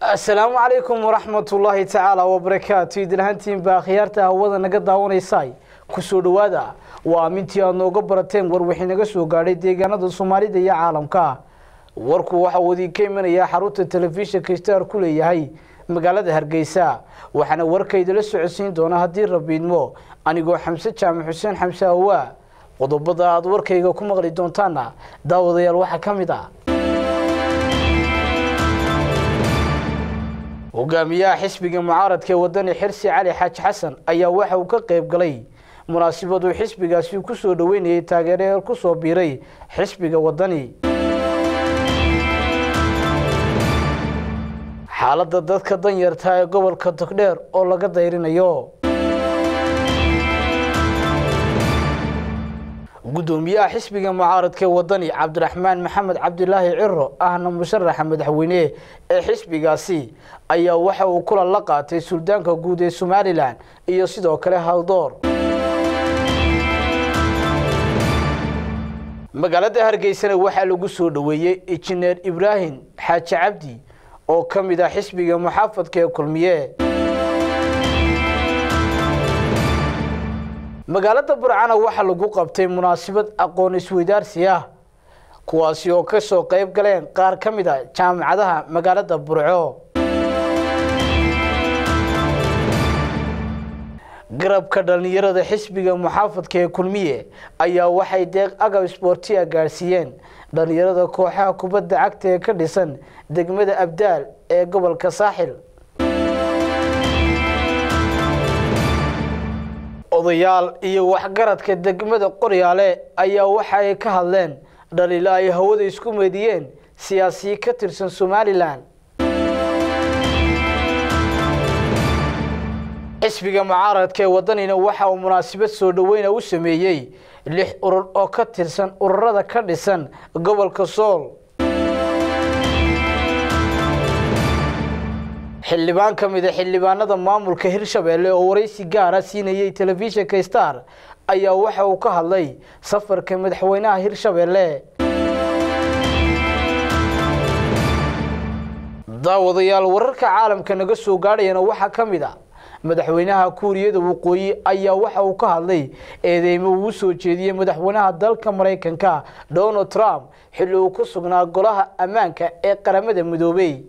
asalaamu calaykum waraxmatullaahi tacaala wabarakaatu idinhantiinbaa akhyaarta hawada naga daawanaysay kusoo dhowaada waa amintii aad nooga barateen war wixii naga soo gaadhay deegaanada soomaalida iyo caalamka warku waxa uu idinka imanayaa xarunta telefishinka star ku leeyahay magaalada hargeysa waxaana warkaydala socodsiin doona haddii rabiidmo anigoo xamse jaamac xuseen xamse hawaa qodobada aada warkayga ku maqli doontaana daawadayaal waxaa ka mid ah hogaamiyaha xisbiga mucaaradka ee wadani xirsi cali xaaji xasan ayaa waxa uu ka qayb galay munaasabad uu xisbigaasi ku soo dhoweynayay taageerayaal ku soo biiray xisbiga wadani xaaladda dadka danyarta ee gobolka togdheer oo laga dayrinayo gudoomiyaha xisbiga mucaaradka ee wadani cabdiraxmaan maxamed cabdilaahi ciro ahna musharaxa madaxweyne ee xisbigaasi ayaa waxa uu kulan la qaatay suldaanka guud ee somalilan iyo sidoo kale haldoor magaalada hargeysana waxaa lagu soo dhoweeyey injineer ibraahim xaaji cabdi oo ka mid ah xisbiga muxaafadka ee kulmiye magaalada burcana waxaa lagu qabtay munaasabad aqoon isweydaarsi ah kuwaasi oo ka soo qayb galeen qaar ka mid a jaamacadaha magaalada burco garabka dhallinyarada xisbiga muxaafadka ee kulmiye ayaa waxay deeq agab sboortiya gaadhsiiyeen dhallinyarada kooxaha kubadda cagta ee ka dhisan degmada abdaal ee gobolka saaxil odayaal iyo waxgaradka degmada qoryaale ayaa waxa ay ka hadleen dhaliilo ay hawada isku meediyeen siyaasiyi ka tirsan somalilan xisbiga mucaaradka ee wadanina waxa uu munaasabad soo dhoweyna u sameeyey lix urur oo ka tirsan ururada ka dhisan gobolka sool xildhibaan ka mid a xildhibaanada maamulka hirshabeelle oo waraysi gaara siinayay telefishinka star ayaa waxa uu ka hadlay safarka madaxweynaha hirshabeelle daawadayaal wararka caalamka naga soo gaadhayana waxaa ka mid a madaxweynaha kuuriyada waqooyi ayaa waxa uu ka hadlay eedeymo uu soo jeediyey madaxweynaha dalka maraykanka donald trump xilli uu ku sugnaa golaha ammaanka ee qaramada midoobey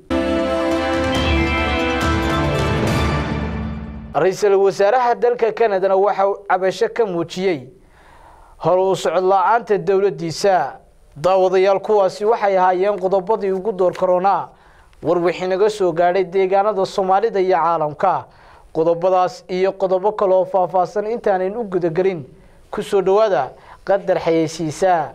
ra-iisul wasaaraha dalka kanadana waxa uu cabasho ka muujiyey hor uu socod la-aanta dowladdiisa daawadayaal kuwaasi waxay ahaayeen qodobadii ugu door karoonaa war wixii naga soo gaadhay deegaanada soomaalida iyo caalamka qodobadaas iyo qodobo kale oo faahfaahsan intaanan u gudagelin ku soo dhowaada qadar xayeysiisa